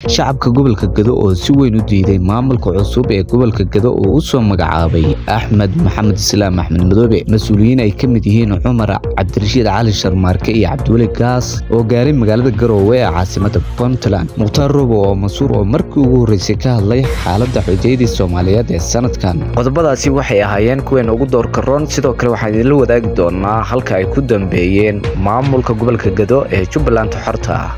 shacabka gobolka gado oo si weyn u diiday maamulka cusub ee gobolka gado oo u soo magacaabay axmed maxamed islaam axmed madoobe mas-uuliyiin ay ka mid yihiin cumar cabdirashiid cali sharmaarke iyo cabdiweli gaas oo gaaray magaalada garoowe ee caasimada puntland mukhtaar robo oo mansuur oo markii ugu horreysay ka hadlay xaaladda xujaydii soomaaliyeed ee sanadkan qodobadaasi waxay ahaayeen kuweena ugu doorka roon sidoo kale waxaan idinla wadaagi doonaa halka ay ku dambeeyeen maamulka gobolka gado ee jubbaland xorta ah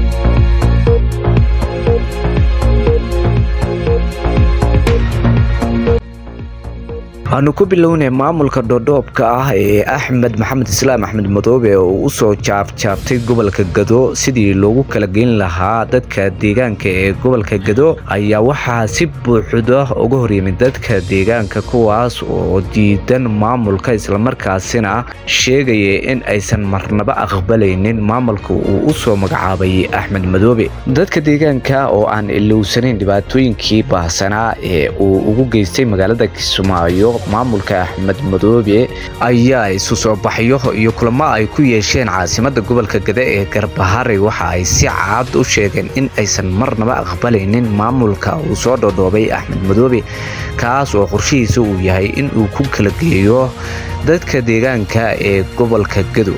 waxaanu ku bilownay maamulka dhoodhoobka ah ee axmed maxamed islaam axmed madoobe oo u soo jaabjaabtay gobolka gado sidii loogu kala geyn lahaa dadka deegaanka ee gobolka gado ayaa waxaa si buuxda uga horyimid dadka deegaanka kuwaas oo diidan maamulka islamarkaasina sheegaya in aysan marnaba aqbalaynin maamulka uu u soo magacaabay axmed madoobe dadka deegaanka oo aan ilowsanayn dhibaatooyinkii baahsanaa ee uu ugu geystay magaalada kismaayo maamulka axmed madoobe ayaa isu soo baxyo iyo kulamo ay ku yeesheen caasimada gobolka gade ee garbahari waxa ay si caad u sheegeen in aysan marnaba aqbalaynin maamulka uu soo dhodhoobay axmed madoobe kaas oo qorshihiisa uu yahay in uu ku kala geeyo dadka deegaanka ee gobolka gado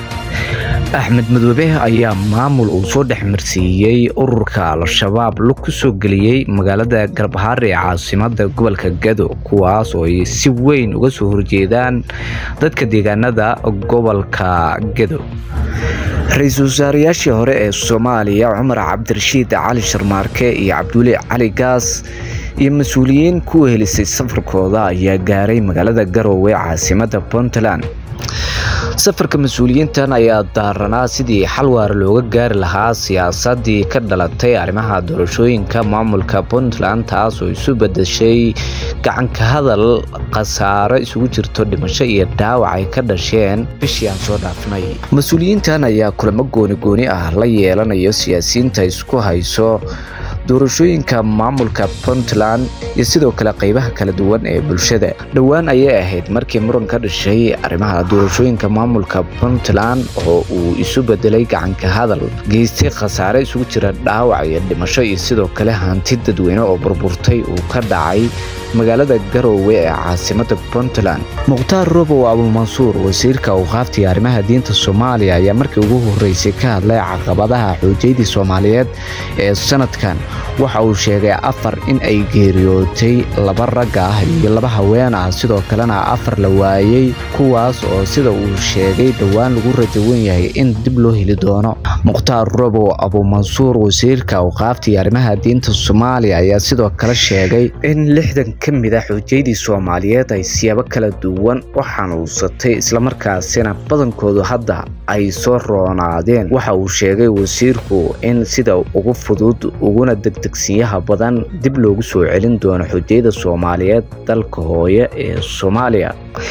axmed madoobe ayaa maamul uu soo dhex marsiiyey ururka al-shabaab lug ku soo geliyey magaalada garbahaar ee caasimada gobolka gado kuwaas oo ay si weyn uga soo horjeedaan dadka deegaanada gobolka gado ra-iisul wasaarayaashii hore ee soomaaliya cumar cabdirashiid cali sharmaarke iyo cabdiweli cali gaas iyo mas-uuliyiin ku helisay safarkooda ayaa gaaray magaalada garoowe caasimada puntland safarka mas-uuliyiintan ayaa daaranaa sidii xal waara looga gaari lahaa siyaasadii ka dhalatay arrimaha doorashooyinka maamulka puntland taas oo isu bedeshay gacanka hadal khasaaro isugu jirto dhimasho iyo dhaawac ay ka dhasheen bishii aan soo dhaafnay mas-uuliyiintan ayaa kulamo gooni gooni ah la yeelanayo siyaasiyiinta isku hayso doorashooyinka maamulka puntland iyo sidoo kale qaybaha kala duwan ee bulshada dhowaan ayay ahayd markii muran ka dhashay arrimaha doorashooyinka maamulka puntland oo uu isu bedelay gacanka hadal geystay khasaare isugu jira dhaawac iyo dhimasho iyo sidoo kale hanti dadweyne oo burburtay uu ka dhacay magaalada garoowe ee caasimada puntland mukhtaar robow abumansuur wasiirka awqaaftii arrimaha diinta soomaaliya ayaa markii ugu horreysay ka hadlay caqabadaha xoojaydii soomaaliyeed ee sanadkan waxa uu sheegay afar in ay geeriyootay laba ragga ah iyo laba haween ah sidoo kalena afar la waayey kuwaas oo sida uu sheegay dhowaan lagu rajawan yahay in dib loo heli doono mukhtaar robow abumansuur wasiirka awqaaftii arrimaha diinta soomaaliya ayaa sidoo kale sheegay in lixdan ka mid a xujaydii soomaaliyeed ay siyaabo kala duwan u xanuunsatay islamarkaasina badankoodu hadda ay soo roonaadeen waxa uu sheegay wasiirku in sida ugu fudud uguna degdegsiyaha badan dib loogu soo celin doono xujayda soomaaliyeed dalka hooye ee soomaaliya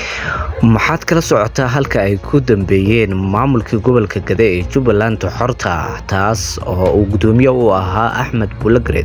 maxaad kala socotaa halka ay ku dambeeyeen maamulkii gobolka gade ee jubbaland xorta taas oo uu gudoomiye u ahaa axmed bulagred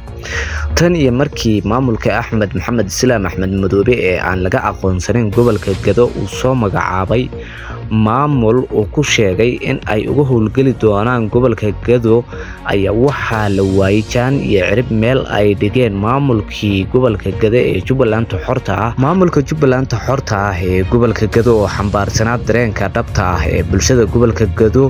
tan iyo markii maamulka axmed maxamed islaam axmed madoobe ee aan laga aqoonsanin gobolka gado uu soo magacaabay maamul uu ku sheegay in ay uga howlgeli doonaan gobolka gado ayaa waxaa la waayey jaan iyo cirib meel ay dhigeen maamulkii gobolka gado ee jubbaland xorta ah maamulka jubbaland xorta ah ee gobolka gado oo xambaarsanaa dareenka dhabta ah ee bulshada gobolka gado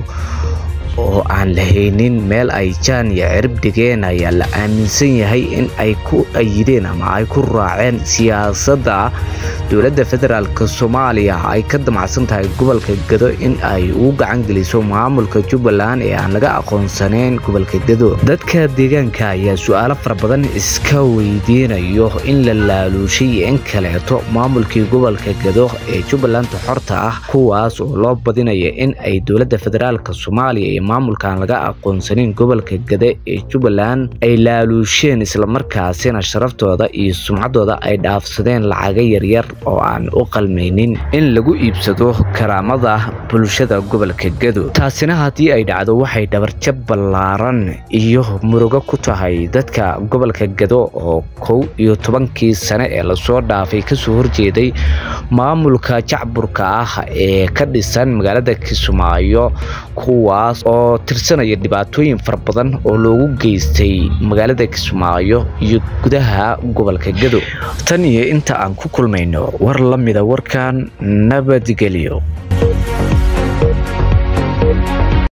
oo aan lahaynin meel ay jaan iyo cirib dhigeen ayaa la aaminsan yahay in ay ku ayideen ama ay ku raaceen siyaasadda dowladda federaalk soomaaliya ay ka damacsan tahay gobolka gado in ay ugu gacan geliso maamulka jubbaland ee aan laga aqoonsaneyn gobolka gado dadka deegaanka ayaa su-aalo fara badan iska weydiinayo in la laaluushay in kaleeto maamulkii gobolka gado ee jubbaland xorta ah kuwaas oo loo badinaya in ay dowladda federaalk soomaaliya maamulkaan laga aqoonsanin gobolka gade ee jubbaland ay laaluusheen islamarkaasina sharaftooda iyo sumcaddooda ay dhaafsadeen lacaga yaryar oo aan u qalmaynin in lagu iibsado karaamada bulshada gobolka gado taasina haddii ay dhacdo waxay dhabarjab ballaaran iyo murugo ku tahay dadka gobolka gado oo kow iyo tobankii sane ee lasoo dhaafay kasoo horjeeday maamulka jacburka ah ee ka dhisan magaalada kismaayo kuwaas oo tirsanaya dhibaatooyin fara badan oo loogu geystay magaalada kismaayo iyo gudaha gobolka gado tan iyo inta aan ku kulmayno war la mida warkan nabadgelyo